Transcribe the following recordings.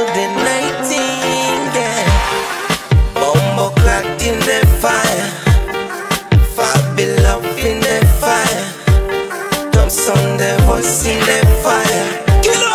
the nightingale. Bombo cracked in the fire. Fabi love in the fire. Thompson the voice in the fire. Killer.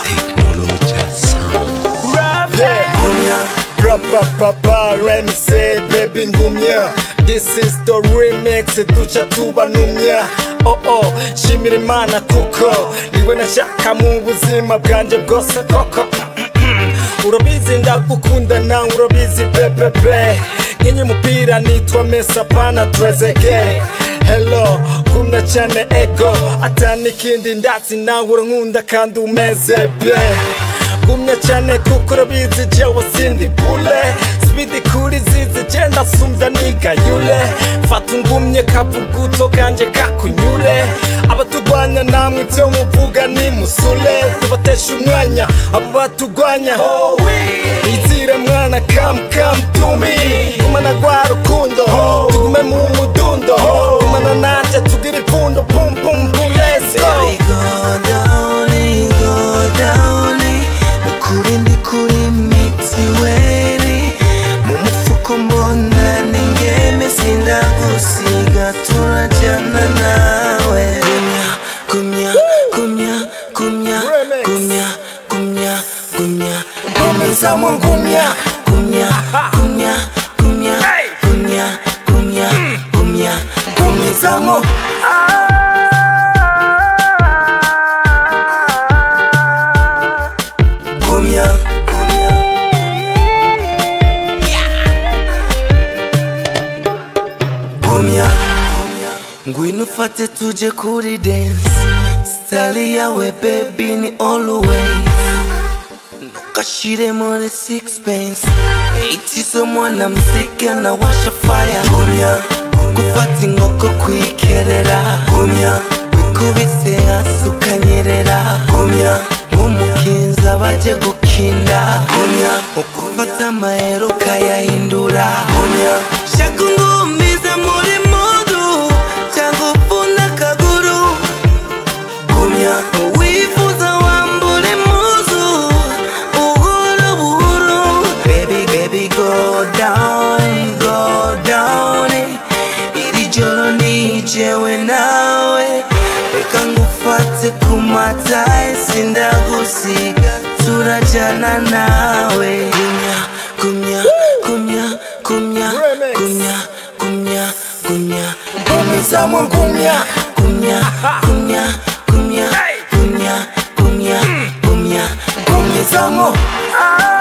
Rapapapa, say baby ngumya This is the remix, duca tubanumya Oh oh, shimira imana kuko Niwe nashaka mu buzima bwanje bwose koko Urabizi ndagukunda nawe urabizi pepepe Nkenye umupira nitwa Mesa pana Trezege Hello, kumna cyane ego Atani ikindi ndatsi nawe urankunda kandi umeze be gumya cyane kuko urabizi jewe sindi bule sibidi kuri zizi genda sumva nigayule fata ungumye kavuguto kanje kakunyure abatugwanya namwe ibyo muvuga ni musule tubatesha umwanya abo batugwanya izire mwana kam kam tumi gumana rwa rukundo tugume mu mudundo gumana nanje tugire ipfundo pum pum pum let's go Baby, go down, go down. Nukuri ndi kuri mitiweli mu mufuko mbona ningeme sindagusiga turajyana nawe gumya gumya gumya gumya gumya gumya gumya gumizamo gumya gumya gumya gumya gumya gumya gumya gumizamo gumya gumya gumya ngwino ufate tuje kuri dance style yawe baby ni always ntukashire muri sixpence itizo mwana mziki anawasha fire gumya gufata inkoko kwikerera gumya wikubise hasi ukanyerera gumya nk'umukinza baje gukinda gumya ukufata amahero ukayahindura gumya shaka ungumize muri mudu cyangwa upfuna akaguru gumya wifuza wambura impuzu buhoro buhoro baby baby go down go down iri joro ni jewe nawe reka ngufate ku mata sindagusiga turajyana nawe gumya gumya gumya gumya gumya gumya gumya gumizamo gumya gumya gumya gumya gumya gumya gumya gumizamo